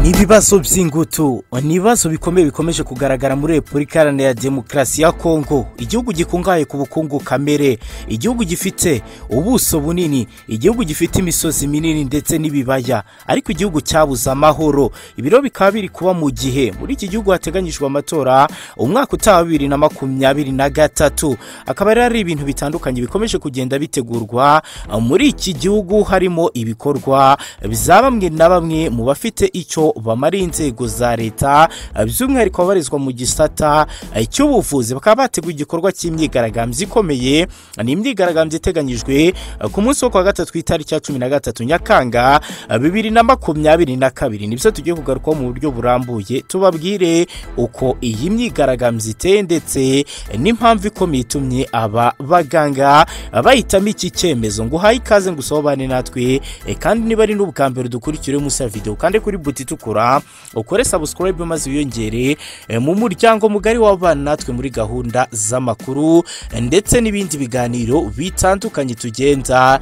ibibazo by'ingutu ni ibibazo bikomeye bikomeje kugaragara muri repubulika iharanira demokarasi ya kongo igihugu gikungahaye ku bukungu kamere igihugu gifite ubuso bunini igihugu gifite imisozi minini ndetse n'ibibaya ariko igihugu cyabuze amahoro ibiro bikaba biri kuba mu gihe muri iki gihugu hateganyijwe amatora umwaka utaha bibiri na makumyabiri na gatatu akaba rero ari ibintu bitandukanye bikomeje kugenda bitegurwa muri iki gihugu harimo ibikorwa za bamwe na bamwe mu bafite icyo bamariye inzego za leta by'umwihariko ababarizwa mu gisata cy'ubuvuzi bakaba bateguye igikorwa cy'imyigaragambyo ikomeye ni imyigaragambyo iteganyijwe ku munsi wo kuwa gatatu ku itariki ya cumi na gatatu nyakanga bibiri na makumyabiri na kabiri nibyo tugiye kugarukaho mu buryo burambuye tubabwire uko iyi myigaragambyo iteye ndetse n'impamvu ikomeye itumye aba baganga bahitamo iki cyemezo ngo uhaye ikaze ngo usobane natwe kandi niba ari n'ubwa mbere dukurikire munsi ya videwo kandi kuri buti itukura ukore sabusikarayibe maze wiyongere mu muryango mugari w'abana natwe muri gahunda z'amakuru ndetse n'ibindi biganiro bitandukanye tugenda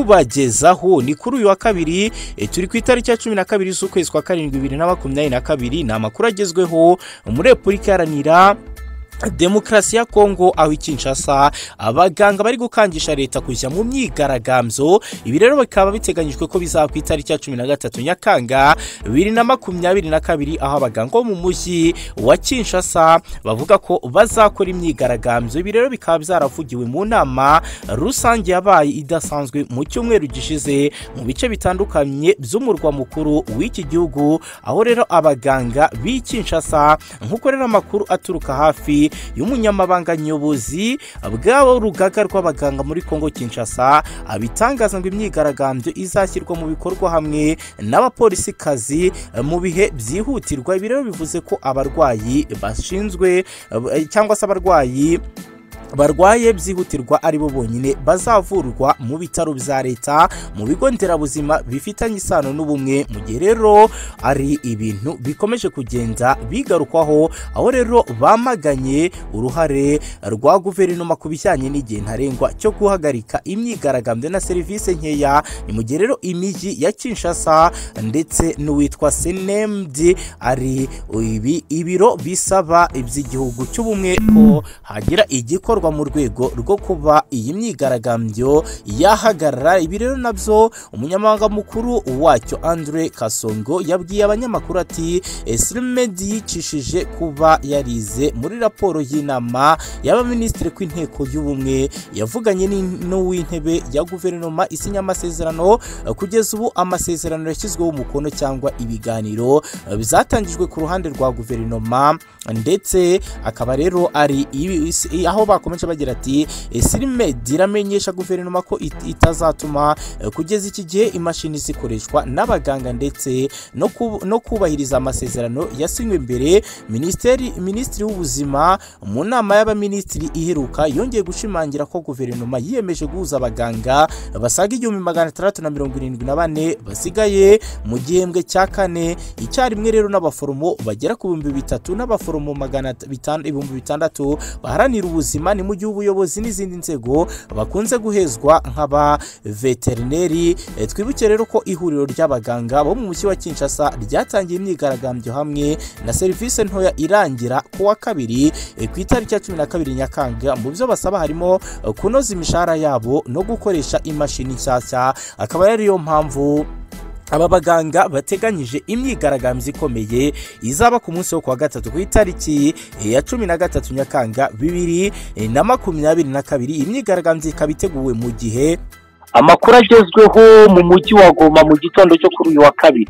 tubagezaho ni kuri uyu wa kabiri turi ku itariki ya cumi na kabiri z'ukwezi kwa karindwi bibiri na makumyabiri na kabiri ni amakuru agezweho muri repubulika iharanira demokarasi ya kongo aho ikinshasa abaganga bari gukangisha leta kujya mu myigaragambyo ibi rero bikaba biteganyijwe ko bizaba ku itariki ya cumi na gatatu nyakanga bibiri na makumyabiri na kabiri aho abaganga bo mu mujyi wa kinshasa bavuga ko bazakora imyigaragambyo ibi rero bikaba byaravugiwe mu nama rusange yabaye idasanzwe mu cyumweru gishize mu bice bitandukanye by'umurwa mukuru w'iki gihugu aho rero abaganga b'i kinshasa nk'uko rero amakuru aturuka hafi y'umunyamabanga nyobozi bw'abo rugaga rw'abaganga muri kongo kinshasa abitangaza ngo imyigaragambyo izashyirwa mu bikorwa hamwe n'abapolisikazi mu bihe byihutirwa ibi rero bivuze ko abarwayi bashinzwe cyangwa se abarwayi barwaye byihutirwa ari bo bonyine bazavurwa mu bitaro bya leta mu bigo nderabuzima bifitanye isano n'ubumwe mu gihe rero ari ibintu bikomeje kugenda bigarukwaho aho rero bamaganye uruhare rwa guverinoma ku bijyanye n'igihe ntarengwa cyo guhagarika imyigaragambyo na serivisi nkeya ni mu gihe rero imijyi ya kinshasa ndetse n'uwitwa senemdi ari ibi ibiro bisaba iby'igihugu cy'ubumwe ko hagira igikorwa mu rwego rwo kuba iyi myigaragambyo yahagarara ibi rero nabyo umunyamabanga mukuru wacyo Andre Kasongo yabwiye abanyamakuru ati esirimedi yicishije kuba yarize muri raporo y'inama y'abaminisitiri ku inteko y'ubumwe yavuganye n'uw'intebe ya guverinoma isinya amasezerano kugeza ubu amasezerano yashyizweho umukono cyangwa ibiganiro byatangijwe ku ruhande rwa guverinoma ndetse akaba rero ari aho bakora bagira ati sirimedi iramenyesha guverinoma ko itazatuma kugeza iki gihe imashini zikoreshwa n'abaganga ndetse no kubahiriza amasezerano yasinywe imbere minisiteri minisitiri w'ubuzima mu nama y'abaminisitiri iheruka yongeye gushimangira ko guverinoma yiyemeje guhuza abaganga basaga igihumbi magana atandatu na mirongo irindwi na bane basigaye mu gihembwe cya kane icyarimwe rero n'abaforomo bagera ku bihumbi bitatu n'abaforomo magana ibihumbi bitandatu baharanira ubuzima ni mu gihe ubuyobozi n'izindi nzego bakunze guhezwa nk'abaveterineri twibuke rero ko ihuriro ry'abaganga bo mu mujyi wa kinshasa ryatangiye imyigaragambyo hamwe na serivisi ntoya irangira ku wa kabiri ku itariki ya cumi na kabiri nyakanga mu byo basaba harimo kunoza imishahara yabo no gukoresha imashini nshyashya akaba ariyo mpamvu aba baganga bateganyije imyigaragambyo ikomeye izaba ku munsi wo kuwa gatatu ku itariki ya cumi na gatatu nyakanga bibiri na makumyabiri na kabiri imyigaragambyo ikaba iteguwe mu gihe amakuru agezweho mu mujyi wa goma mu gitondo cyo kuri uyu wa kabiri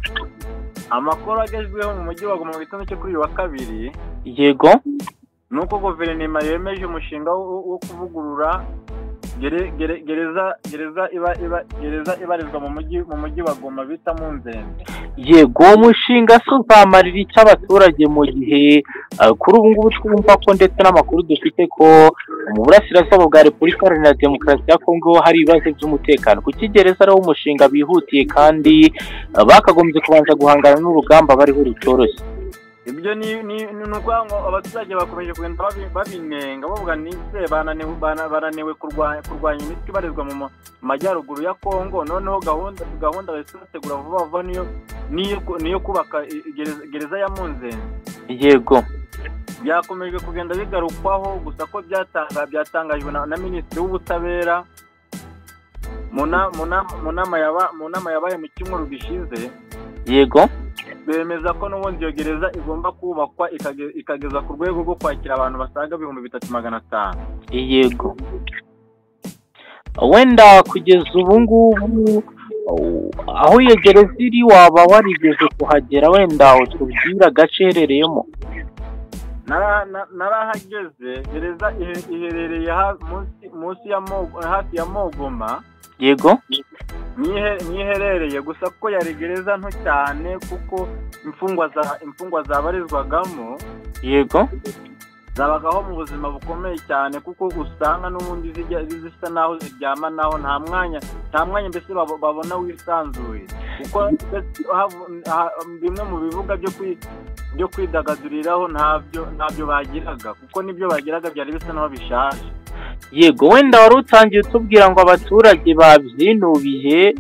amakuru agezweho mu mujyi wa goma mu gitondo cyo kuri uyu wa kabiri yego ni uko guverinoma yemeje umushinga wo kuvugurura gereza gereza iba iba gereza ibarizwa mu mujyi mu mujyi wa goma bita mu nzembe yego uwo mushinga si uzamarira icyo abaturage mu gihe kuri ubu ngubu twumva ko ndetse n'amakuru dufite ko mu burasirazuba bwa repubulika iharanira demokarasi ya kongo hari ibibazo by'umutekano kuko gereza ari wo mushinga bihutiye kandi bakagombye kubanza guhangana n'urugamba bariho rutoroshye ibyo ni ni ni ukuvuga ngo abaturage bakomeje kugenda babi- babinenga bavuga ni se bananiwe bana- bananiwe kurwa- kurwanya imitwe ibarizwa mu ma- majyaruguru ya kongo noneho gahunda gahunda bategura vuba vuba niyo niyo ku- niyo kubaka i- i- gereza- gereza ya munzenze yego byakomeje kugenda bigarukwaho gusa ko byatanga byatangajwe na na minisitiri w'ubutabera mu na- mu na- mu nama yaba- mu nama yabaye mu cyumweru gishize yego bemeza ko n'ubundi iyo gereza igomba kubakwa ikage- ikageza ku rwego rwo kwakira abantu basaga ibihumbi bitatu magana atanu yego wenda kugeza ubu ngubu uh, aho iyo gereza iri waba warigeze kuhagera wenda utubwira agace iherereyemo Nara- na- narahageze gereza ihe- iherereye ha- munsi- munsi ya Mo- hafi ya mogoma yego Nihe- niherereye gusa ko yari gereza nto cyane kuko imfungwa za imfungwa zabarizwagamo yego zabagaho mu buzima bukomeye cyane kuko usanga n'ubundi zijya zisa naho ziryama naho nta mwanya nta mwanya mbese babo- babona wisanzuye kuko ndetse hav- ha- bimwe mu bibuga byo kwi byo kwidagaduriraho ntabyo ntabyo bagiraga kuko n'ibyo bagiraga byari bisa naho bishaje yego wenda wari utangiye utubwira ngo abaturage babyinubiye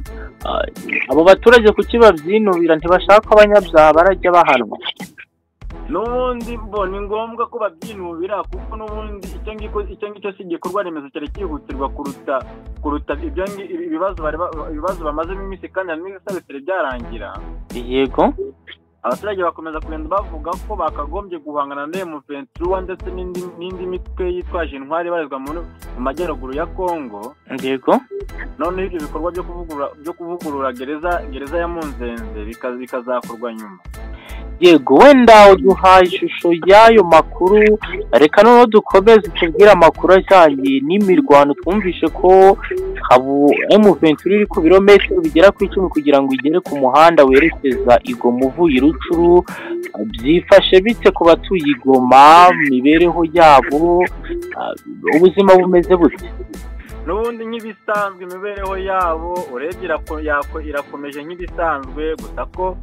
ah, abo baturage kuki babyinubira ntibashaka ko abanyabyaha barajya bahanwa n'ubundi bo ni ngombwa ko babyinubira kuko n'ubundi icyo ngicyo icyo ngicyo si igikorwa remezo cyari cyihutirwa kuruta kuruta ibyo ngi- ibibazo bari ba- ibibazo bamazemo iminsi kandi hari n'ibisabitire byarangira yego abaturage bakomeza kugenda bavuga ko bakagombye guhangana na emuventura ndetse n'indi n'indi mitwe yitwaje intwari ibarizwa mu mu majyaruguru ya kongo yego noneho ibyo bikorwa byo kuvugurura byo kuvugurura gereza gereza ya munzenze bika- bikazakorwa nyuma yego wenda uduhaye ishusho y'ayo makuru reka noneho dukomeze tubwire amakuru ajyanye n'imirwano twumvishe ko habu emuventuri iri ku birometero bigera ku icumi kugira ngo igere ku muhanda werekeza i Goma uvuye i rucuru byifashe bite ku batuye i Goma mu mibereho yabo ah, ubuzima bumeze bute n'ubundi nk'ibisanzwe imibereho yabo urebye irako- yako- irakomeje nk'ibisanzwe gusa ko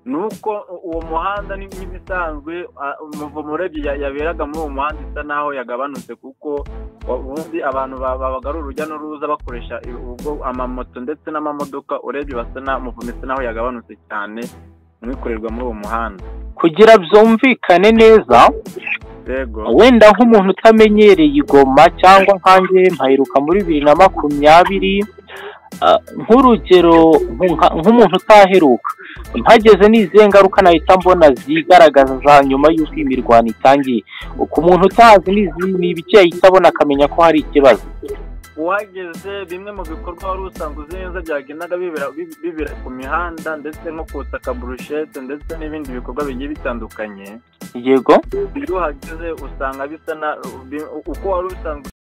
nuko u- uwo muhanda ni nk'ibisanzwe a- umuvumo urebye ya- yaberaga muri uwo muhanda isa naho yagabanutse kuko wa- ubundi abantu ba- babaga ari urujya n'uruza bakoresha i- ubwo amamoto ndetse n'amamodoka urebye basa na umuvumo isa naho yagabanutse cyane umwikorerwa muri uwo muhanda kugira byumvikane neza yego wenda nk'umuntu utamenyereye igoma cyangwa nkanjye mpaheruka muri bibiri na makumyabiri ah, nk'urugero nka- nk'umuntu utaheruka mpageze ni izihe ngaruka nahita mbona zigaragaza za nyuma y'uko imirwano itangiye ku muntu utazi ni izi- ni ibiki yahita abona akamenya ko hari ikibazo uhageze bimwe mu bikorwa wari usanzwe uzi neza byagendaga bibera bi- bibera ku mihanda ndetse nko kutaka burushete ndetse n'ibindi bikorwa bigiye bitandukanye yego iyo uhageze usanga bisa na bi- uko wari usanzwe